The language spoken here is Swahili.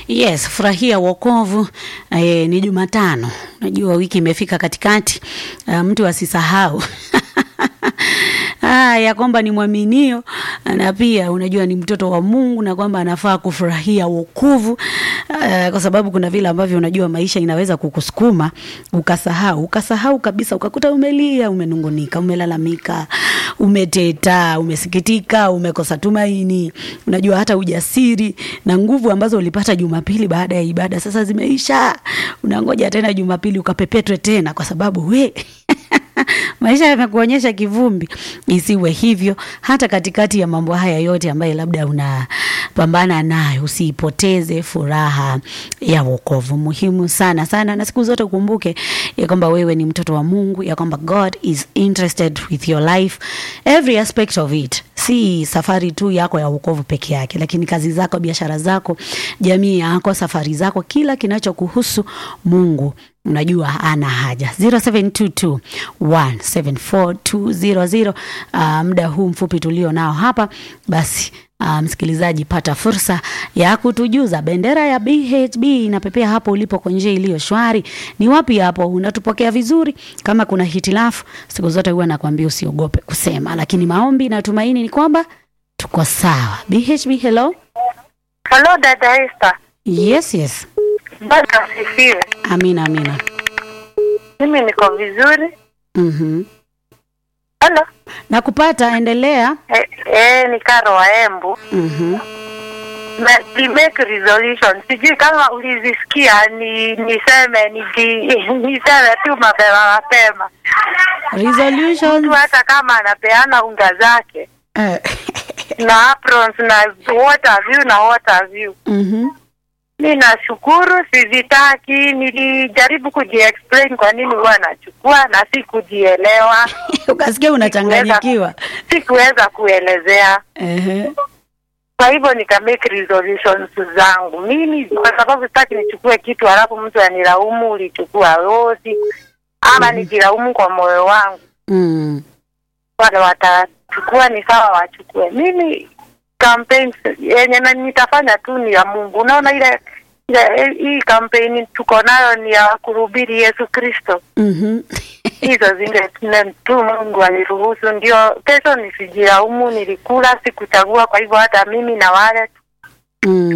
Yes, furahia wokovu. E, ni Jumatano, najua wiki imefika katikati. Uh, mtu asisahau Ah, ya kwamba ni mwaminio na pia unajua ni mtoto wa Mungu na kwamba anafaa kufurahia wokovu uh, kwa sababu kuna vile ambavyo unajua maisha inaweza kukusukuma ukasahau ukasahau kabisa, ukakuta umelia, umenungunika, umelalamika, umeteta, umesikitika, umekosa tumaini, unajua hata ujasiri na nguvu ambazo ulipata Jumapili baada ya ibada sasa zimeisha. Unangoja tena Jumapili ukapepetwe tena, kwa sababu we maisha yamekuonyesha kivumbi. Isiwe hivyo, hata katikati ya mambo haya yote ambayo labda unapambana nayo, usiipoteze furaha ya wokovu. Muhimu sana sana, na siku zote ukumbuke ya kwamba wewe ni mtoto wa Mungu, ya kwamba God is interested with your life every aspect of it si safari tu yako ya wokovu peke yake, lakini kazi zako, biashara zako, jamii yako, safari zako, kila kinachokuhusu Mungu unajua ana haja 0722174200 uh, muda huu mfupi tulio nao hapa basi Uh, msikilizaji, pata fursa ya kutujuza bendera ya BHB inapepea hapo ulipo kwa njia iliyo shwari. Ni wapi hapo unatupokea vizuri? Kama kuna hitilafu, siku zote huwa nakwambia usiogope kusema, lakini maombi na tumaini ni kwamba tuko sawa. BHB, hello. Halo dada Esther. Yes, yes. Bwana asifiwe. Amina, amina. Mimi niko vizuri. Mhm. Halo. Nakupata, endelea. Eh, eh, ni Karo wa Embu. Mhm. Na ni make resolution. Sijui kama ulizisikia ni niseme niji, niseme tu mapema mapema. Resolutions. Mtu hata kama anapeana unga zake Eh. na aprons na what have you na what have you. Mhm. Mi nashukuru, sizitaki. Nilijaribu kujiexplain kwa nini huwa nachukua na si kujielewa, Ukasikia unachanganyikiwa. sikuweza kuelezea. Ehe. Kwa hivyo nika make resolutions zangu mimi, kwa sababu sitaki nichukue kitu halafu mtu aniraumu ulichukua rosi, ama nijilaumu kwa moyo wangu. Mm. Wale watachukua ni sawa, wachukue. Mimi campaigns yenye na nitafanya tu ni ya Mungu. Unaona ile ile hii kampeni tuko nayo ni ya kuhubiri Yesu Kristo. Mhm. Hizo zile tune- tu Mungu aliruhusu, ndio kesho nisijilaumu, nilikula, sikuchagua. Kwa hivyo hata mimi na wale Mm.